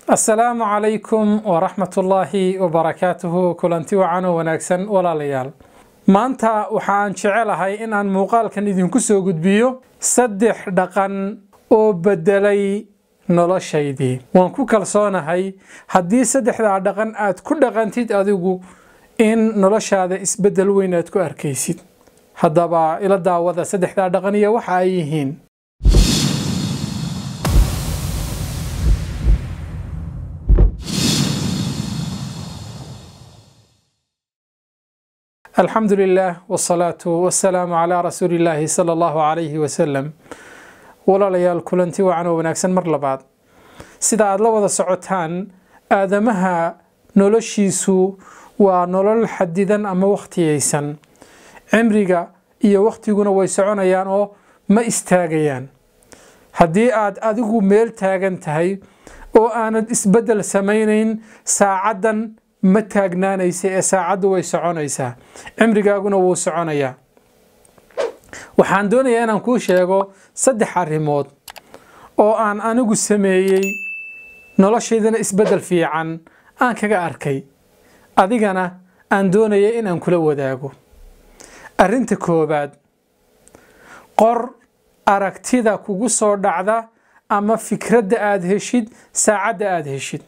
asalaamu calaykum waraxmatullaahi wabarakaatuhu kulanti wacan oo wanaagsan walaalayaal maanta waxaan jecelahay in aan muuqaalkan idinku soo gudbiyo saddex dhaqan oo beddelay noloshaydii waan ku kalsoonahay haddii saddexdaa dhaqan aad ku dhaqantid adigu in noloshaada isbeddel weyn aad ku arkaysid haddaba ila daawada saddexdaa dhaqan iyo waxa ay yihiin alxamdu lilah wsalaatu wasalaamu calaa rasuuli illaahi sala allahu calayhi wasalam walaalayaal kulanti wacan oo wanaagsan mar labaad sida aada la wada socotaan aadamaha noloshiisu waa nolol xadidan ama wakhtiyaysan cimriga iyo wakhtiguna way soconayaan oo ma istaagayaan haddii aad adigu meel taagan tahay oo aanad isbeddel samaynayn saacaddan ma taagnaanaysa ee saacaddu way soconaysaa cimrigaaguna wuu soconayaa waxaan doonayaa inaan kuu sheego saddex arrimood oo aan anigu sameeyey noloshaydana isbeddel fiican aan kaga arkay adigana aan doonaya inaan kula wadaago arrinta koowaad qor aragtida kugu soo dhacda ama fikradda aada heshid saacadda aada heshid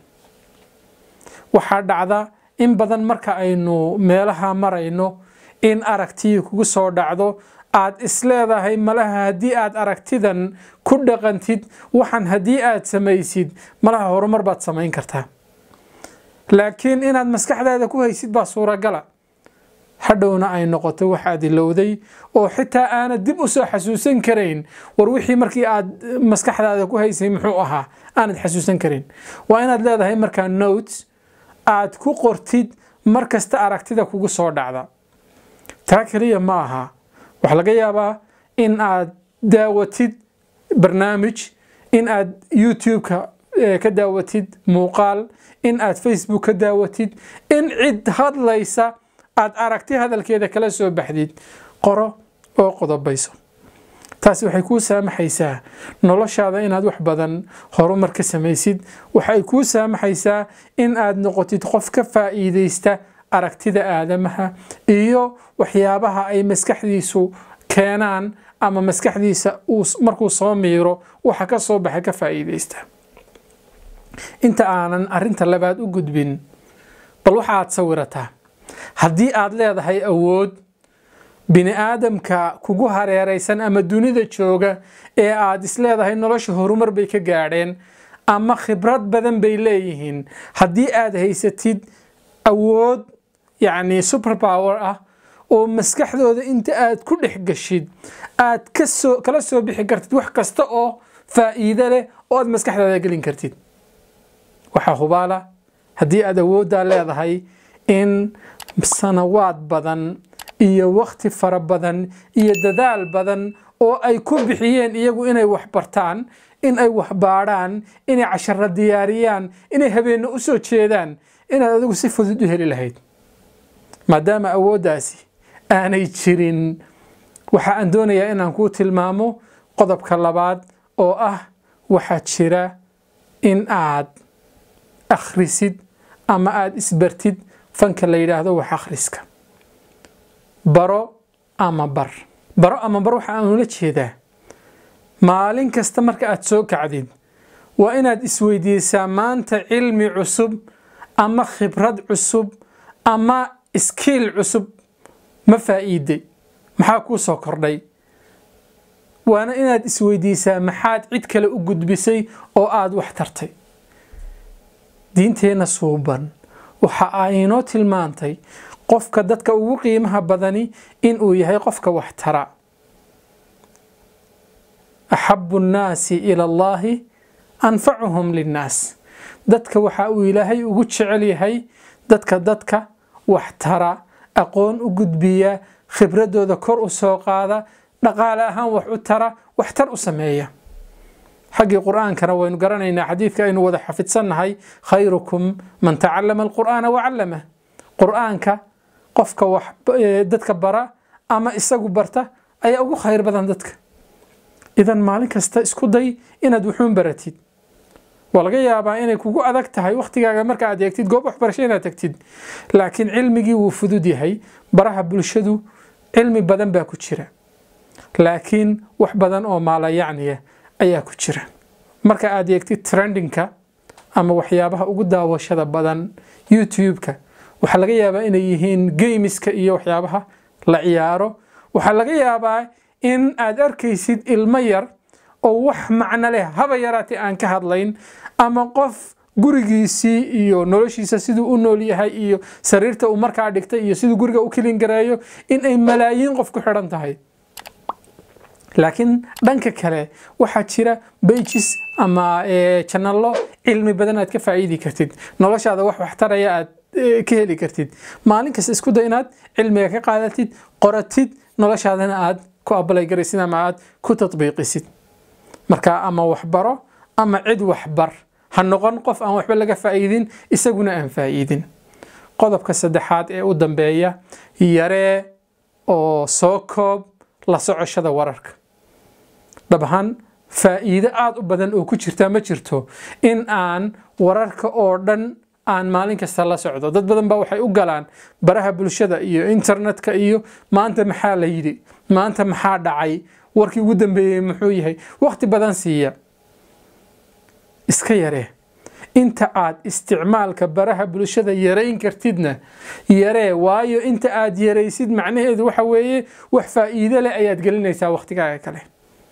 waxaa dhacda in badan marka aynu meelaha marayno in aragtiyii kugu soo dhacdo aad isleedahay malaha haddii aad aragtidan ku dhaqantid waxan haddii aad samaysid malaha horumar baad samayn kartaa laakiin inaad maskaxdaada ku haysid baa suuragala hadhowna ay noqoto wax aad ilowday oo xitaa aanad dib u soo xasuusan karayn war wixii markii aad maskaxdaada ku haysay muxuu ahaa aanad xasuusan karayn waa inaad leedahay markaa notes aad ku qortid mar kasta aragtida kugu soo dhacda taa keliya ma aha waxaa laga yaabaa in aad daawatid barnaamij in aad youtube-ka ka daawatid muuqaal in aad facebook ka daawatid in cid hadlaysa aad aragti hadalkeeda kala soo baxdid qoro oo qodobayso taasi waxay kuu saamaxaysaa noloshaada inaad wax badan horumar ka samaysid waxay kuu saamaxaysaa in aad noqotid qof ka faa'iidaysta aragtida aadamaha iyo waxyaabaha ay maskaxdiisu keenaan ama maskaxdiisa markuu soo miiro waxa ka soo baxa ka faa'iidaysta inta aanan arinta labaad u gudbin bal waxa aad sawirataa haddii aad leedahay awood bini aadamka kugu hareeraysan ama dunida jooga ee aad isleedahay nolosha horumar bay ka gaadheen ama khibrad badan bay leeyihiin haddii aad haysatid awood yacni super power ah oo maskaxdooda inta aad ku dhex gashid aad kasoo kala soo bixi kartid wax kasta oo faa'iido leh oo aad maskaxdaada gelin kartid waxaa hubaala haddii aad awooddaa leedahay in sanawaad badan iyo wakhti fara badan iyo dadaal badan oo ay ku bixiyeen iyagu inay wax bartaan in ay wax baadhaan inay casharo diyaariyaan inay habeenno u soo jeedaan inaad adigu si fudud u heli lahayd maadaama awooddaasi aanay jirin waxa aan doonayaa inaan kuu tilmaamo qodobka labaad oo ah waxaa jira in aad akhrisid ama aada isbartid fanka la yidhaahdo wax akhriska baro ama bar baro ama bar waxa aan ula jeedaa maalin kasta marka aad soo kacdid waa inaad isweydiisaa maanta cilmi cusub ama khibrad cusub ama iskiil cusub ma faa'iiday maxaa kuu soo kordhay waana inaad isweydiisaa maxaad cid kale u gudbisay oo aada wax tartay diinteenna suuban waxa ay inoo tilmaantay qofka dadka ugu qiimaha badani inuu yahay qofka wax tara axabu nnaasi ila allaahi anfacuhum linnaas dadka waxa uu ilaahay ugu jecel yahay dadka dadka wax tara aqoon u gudbiya khibradooda kor u soo qaada dhaqaale ahaan wax u tara waxtar u sameeya xaggii qur-aankana waynu garanaynaa xadiidka aynu wada xafidsannahay khayrukum man tacallama alqur'aana wacallamah qur-aanka qofka wax dadka bara ama isagu barta ayaa ugu khayr badan dadka idan maalin kasta isku day inaad wuxuun baratid waa laga yaabaa inay kugu adag tahay wakhtigaaga marka aad eegtid goob waxbarasho inaad tagtid laakiin cilmigii wuu fudud yahay baraha bulshadu cilmi badan baa ku jira laakiin wax badan oo maalayacniya ayaa ku jira marka aad eegtid trendingka ama waxyaabaha ugu daawashada badan youtube-ka waxaa laga yaabaa inay yihiin gameska iyo waxyaabaha la ciyaaro waxaa laga yaabaa in aad arkaysid ilmo yar oo wax macno leh haba yaraatee aan ka hadlayn ama qof gurigiisii iyo noloshiisa siduu u nool yahay iyo sariirta uu markaa dhigtay iyo siduu guriga u kelin gareeyo in ay malaayiin qof ku xidhan tahay laakiin dhanka kale waxaa jira bages ama janalo cilmi badan aad ka faa'iidi kartid noloshaada wax waxtaraya aad ka heli kartid maalin kasta isku day inaad cilmiga ka qaadatid qoratid noloshaadana aad ku abalay garaysid ama aad ku tatbiiqisid marka ama waxbaro ama cid waxbar ha noqon qof aan waxba laga faa'iidin isaguna aan faa'iidin qodobka saddexaad ee u dambeeya yaree oo soo koob la socoshada wararka dhab ahaan faa'iido aada u badan oo ku jirta ma jirto in aan wararka oo dhan aan maalin kasta la socdo dad badan baa waxay u galaan baraha bulshada iyo internetka iyo maanta maxaa la yidhi maanta maxaa dhacay warkii ugu dambeeyey muxuu yahay wakhti badan siiya iska yaree inta aad isticmaalka baraha bulshada yarayn kartidna yaree waayo inta aad yaraysid macnaheedu waxa weeye wax faa'iido leh ayaad gelinaysaa wakhtigaaga kale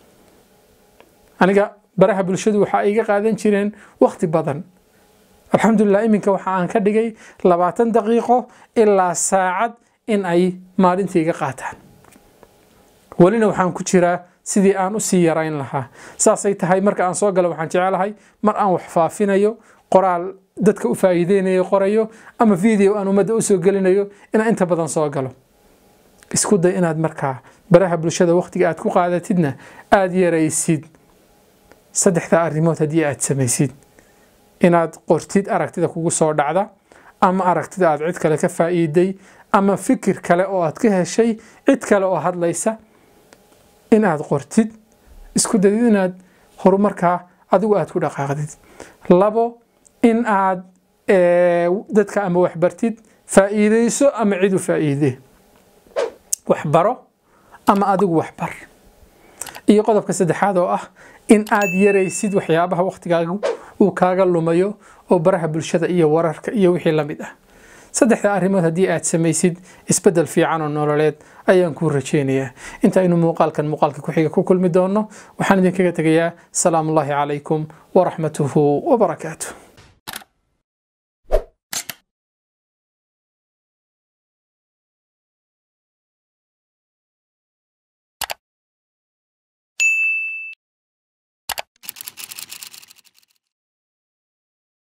aniga baraha bulshadu waxaa iga qaadan jireen wakhti badan alxamdulilah iminka waxa aan ka dhigay labaatan daqiiqo ilaa saacad in ay maalintii iga qaataan welina waxaan ku jiraa sidii aan usii yarayn lahaa saasay tahay marka aan soo galo waxaan jecelahay mar aan wax faafinayo qoraal dadka u faa'iideynayo qorayo ama video aan ummadda usoo gelinayo inaan inta badan soo galo isku day inaad markaa baraha bulshada wakhtiga aad ku qaadatidna aada yaraysid saddexda arrimood haddii aad samaysid inaad qortid aragtida kugu soo dhacda ama aragtida aad cid kale ka faa'iiday ama fikir kale oo aad ka heshay cid kale oo hadlaysa in aad qortid isku dayid inaad horumarkaa adigu aad ku dhaqaaqdid labo in aad dadka ama waxbartid faa'iidayso ama cid u faa'iide waxbaro ama adigu waxbar iyo qodobka saddexaad oo ah in aad yaraysid waxyaabaha wakhtigaaga uu kaaga lumayo oo baraha bulshada iyo wararka iyo wixii la mid ah saddexda arrimood haddii aad samaysid isbeddel fiican oo nololeed ayaan kuu rajaynayaa intaynu muuqaalkan muuqaalka ku-xiga ku kulmi doonno waxaan idinkaga tegayaa salaamu ullaahi calaykum waraxmatuhu wabarakaatuh